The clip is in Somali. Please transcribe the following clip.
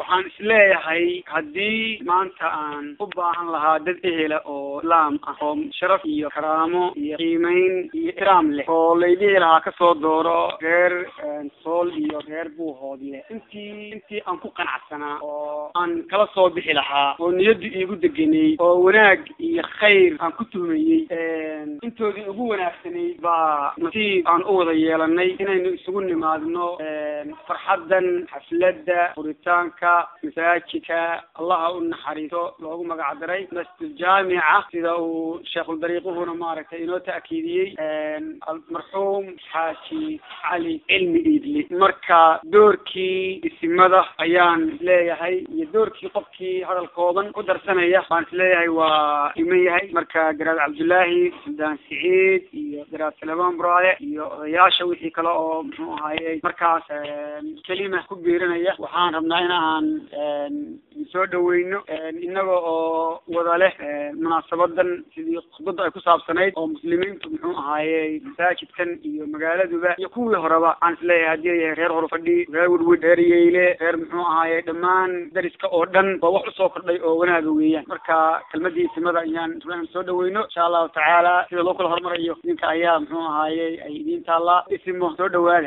waxaan isleeyahay haddii maanta aan u baahan lahaa dad ehela oo islaam ah oo sharaf iyo karaamo iyo qiimeyn iyo iraam leh oo laydhihi lahaa kasoo dooro reer sool iyo reer buuhoodle intii intii aan ku qanacsanaa oo aan kala soo bixi lahaa oo niyaddu iigu degenay oo wanaag iyo khayr aan ku tuhmayey intoodii ugu wanaagsanayd baa nasiib aan u wada yeelanay inaynu isugu nimaadno farxaddan xafladda furitaanka masaajidka allaha u naxariiso loogu magac daray masjid jaamica sida uu sheekhuldariiquhuna maaragtay inoo ta'kiidiyey marxuum xaaji cali cilmi iidli marka doorkii isimada ayaan leeyahay iyo doorkii qofkii hadal kooban ku darsanaya baan isleeyahay waa iman yahay marka garaad cabdullaahi suldaan siciid iyo garaad salamaan buraale iyo odayaasha wixii kale oo muxuu ahaaye markaas kelima ku biirinaya waxaan rabnaa in aan soo dhaweyno inaga oo wada leh munaasabadan sidii khudbada ay ku saabsanayd oo muslimiintu muxuu ahaaye masaajidkan iyo magaaladuba iyo kuwii horeba aan isleeyahay haddii ay yahay reer horfadhi reer wedwed reer yeyle reer muxuu ahaaye dhammaan dariska oo dhan waa wax usoo kordhay oo wanaaga weeyaan marka kelmadii isimada ayaan rabnaa in soo dhaweyno insha allahu tacaala sida loo kala hormarayo idinka ayaa muxuu ahaaye ay idiin taallaa isimo soo dhawaada